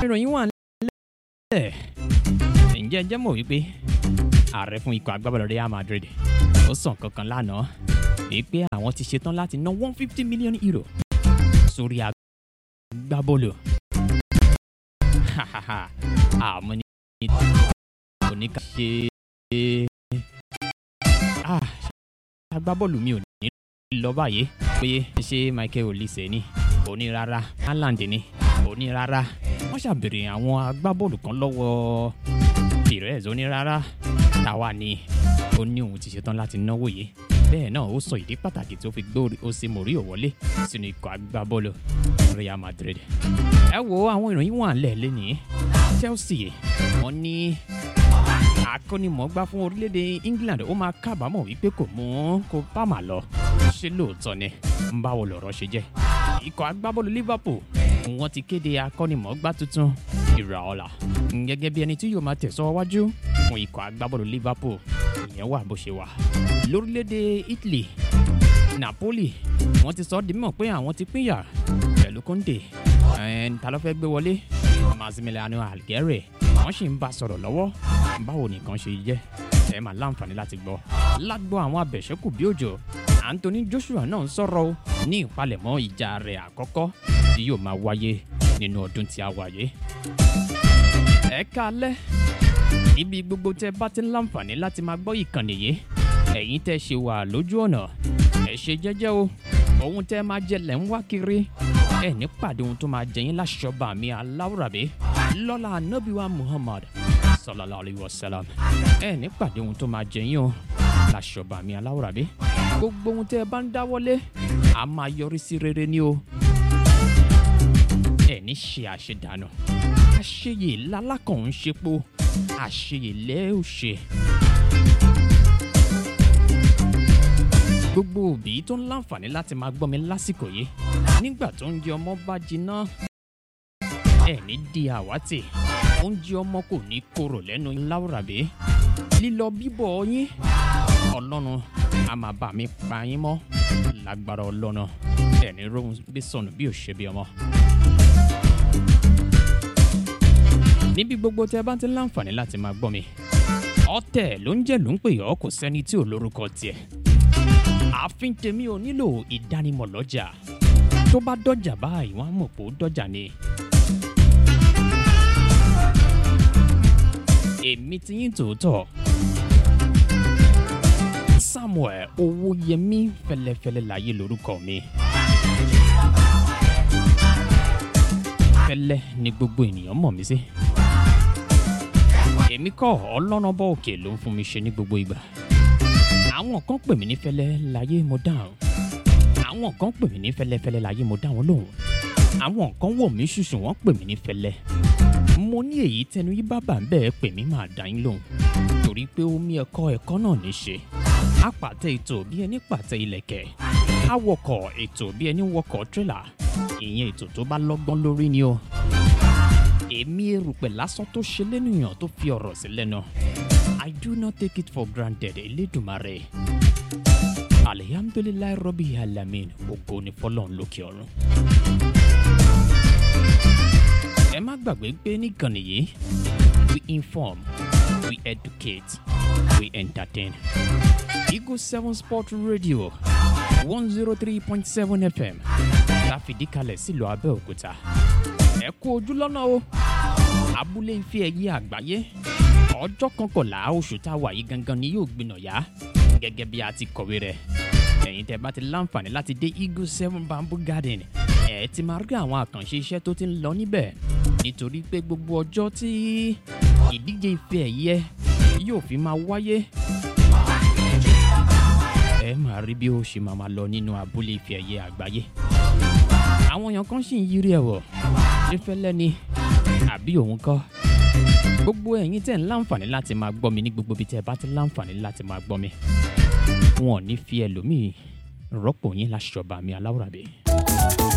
ìròyìn wà nílẹ̀ ǹjẹ́ ẹ jẹ́ mọ̀ wípé ààrẹ fún ikọ̀ agbábọ́ọ̀lù Real Madrid ó sàn kankan lánàá wípé àwọn ti ṣetán láti ná one fifty million euro sórí agbábọ́ọ̀lù àmọ́ ní oníkà ṣe agbábọ́ọ̀lù mi ò ní lọ báyìí pé ṣé Michael Olise ni òní rárá Haaland ni òní rárá wọ́n ṣàbèrè àwọn agbábọ́ọ̀lù kan lọ́wọ́ Perez òní rárá táwa ni ó ní òun ti ṣetán láti náwó yìí bẹ́ẹ̀ náà ó sọ ìdí pàtàkì tí ó fi gbé Jose Mourinho wọlé sínú ikọ̀ agbábọ́ọ̀lù Real Madrid ẹ wo àwọn ìròyìn wà lẹ̀ lẹ́nìí Chelsea wọ́n ní akọ́nimọ̀ọ́gbá fún orílẹ̀-èdè England ó máa kábàámọ̀ wípé kò mú kó Palmer lọ ṣé lóòótọ́ ni ń báwo lọ̀rọ̀ ṣe jẹ́ ikọ̀ agbábọ́ọ̀lù Liverpool wọ́n ti kéde akọ́nimọ̀ọ́gbá tuntun Iraola gẹ́gẹ́ bí ẹni tí yóò máa tẹ̀sọ́ wájú fún ikọ̀ agbábọ́ọ̀lù Liverpool ìyẹn wà bó ṣe wà lórílẹ̀-èdè Italy Napoli wọ́n ti sọ ọ́ di mímọ̀ pé àwọn ti pínyà pẹ̀lú Conte ta ló fẹ́ gbé wọlé Massimiliano Algheri wọ́n sì ń bá sọ̀rọ̀ lọ́wọ́ báwo nìkan ṣe jẹ́ ẹ máa láǹfààní láti gbọ́ lágbo àwọn abẹ̀ṣẹ́kù bí òjò Anthony Joshua náà ń sọ̀rọ̀ o ní ìpalẹ̀mọ́ ìjà rẹ̀ àkọ́kọ́ tí yóò máa wáyé nínú ọdún tí a wà yìí. ẹ káalẹ́ níbi gbogbo tẹ́ bá ti ń láǹfààní láti máa gbọ́ ìkànnì yìí ẹ̀yin tẹ́ ṣe wà lójú ọ̀nà ẹ ṣe jẹ́jẹ́ o ohun tẹ́ máa jẹ lẹ́ ń wá kiri ẹ ní pàdé ohun tó máa jẹ yín láṣọba mi aláwùrábí lọ́la anábìwá Muhammad sallallahu alayhi wa sallam ẹ ní pàdé ohun tó máa jẹ yín o láṣọba mi aláwùrábí gbogbo ohun tẹ́ ẹ bá ń dáwọ́lé a máa yọrí sí rere ni o ẹ ní ṣe àṣedànù àṣeyè lálákàn ń ṣepo àṣeyè lẹ́ ò ṣe. gbogbo òbí tó ń láǹfààní láti máa gbọ́ mi lásìkò yìí nígbà tó ń jẹ ọmọ bá jiná ẹ ní di àwátì oúnjẹ ọmọ kò ní korò lẹ́nu láwùrábí lílọ bíbọ̀ yín ọlọ́run a máa bá mi pa yín mọ́ lágbára ọlọ́run ẹ ní rohun bí sọnù bí ò ṣe bí ọmọ. níbi gbogbo tẹ bá ti ń láǹfààní láti máa gbọ́ mi ọ̀tẹ̀ ló ń jẹ́ ló ń pè ọ́ kò sẹ́ni tí ò lórúkọ tiẹ̀ ààfin tèmi ò nílò ìdánimọ̀ lọ́jà tó bá dọ́jà báyìí wọ́n á mọ̀ pé ó dọ́jà ni. èmi ti yín tòótọ́ Samuel Owóyẹmí fẹlẹfẹlẹ láyé lórúkọ mi. fẹlẹ ni gbogbo ènìyàn mọ̀ mí sí. èmi kọ́ ọlọ́run bọ́ òkè ló ń fún mi ṣe ní gbogbo ìgbà àwọn kan pè mí ní fẹ́lẹ́ láyé mo dáhùn àwọn kan pè mí ní fẹ́lẹ́fẹ́lẹ́ láyé mo dáhùn lóhùn àwọn kan wò mí ṣùṣù wọ́n pè mí ní fẹ́lẹ́ mo ní èyí tẹnu yí bábà ń bẹ́ẹ̀ pè mí máa dá yín lóhùn torí pé omi ẹ̀kọ́ ẹ̀kọ́ náà ní ṣe apàtẹ ètò bí ẹni pàtẹ ilẹ̀kẹ̀ awọkọ̀ ètò bí ẹni wọkọ̀ tírélà ìyẹn ètò tó bá lọ́gbọ́n lórí ni o èmi erùpẹ̀ lásán tó ṣe lẹ́nìyàn tó fi ọ̀rọ̀ sí lẹ́nu I do not take it for granted Elédùmarè. Alihamdulilayi Rọ́bì Alamin ògo ni fọlọ́run lókè ọ̀run. Ẹ má gbàgbé pé níkànnì yìí we inform we educate we entertain. Eagle seven sport radio one zero three point seven FM láfìdí kalẹ̀ sílùú Abẹ́òkúta. Ẹ kú ojú lọ́nà o abúlé ife ẹ̀yẹ àgbáyé ọjọ́ kọkànlá oṣù tá a wà yìí gangan ni yóò gbiná yá gẹ́gẹ́ bí a ti kọ̀wé rẹ̀ ẹ̀yin tẹ́ bá ti láǹfààní láti dé eagle seven bamboo garden ẹ̀ ti máa rí àwọn àkànṣe iṣẹ́ tó ti ń lọ níbẹ̀ nítorí pé gbogbo ọjọ́ tí ìdíje ife ẹ̀yẹ yóò fi máa wáyé ẹ máa rí bí ó ṣe máa máa lọ nínú abúlé ife ẹ̀yẹ àgbáyé àwọn èèyàn kan sì ń yírí ẹ̀wọ̀ ṣé fẹ́lẹ́ ni àbí òun kọ́ gbogbo ẹ̀yin tẹ̀ ń láǹfààní láti máa gbọ́ mi ní gbogbo ibi tẹ́ ẹ bá ti láǹfààní láti máa gbọ́ mi wọn ò ní fi ẹlòmíì rọ́pò yín láṣọba mi aláwùrábí.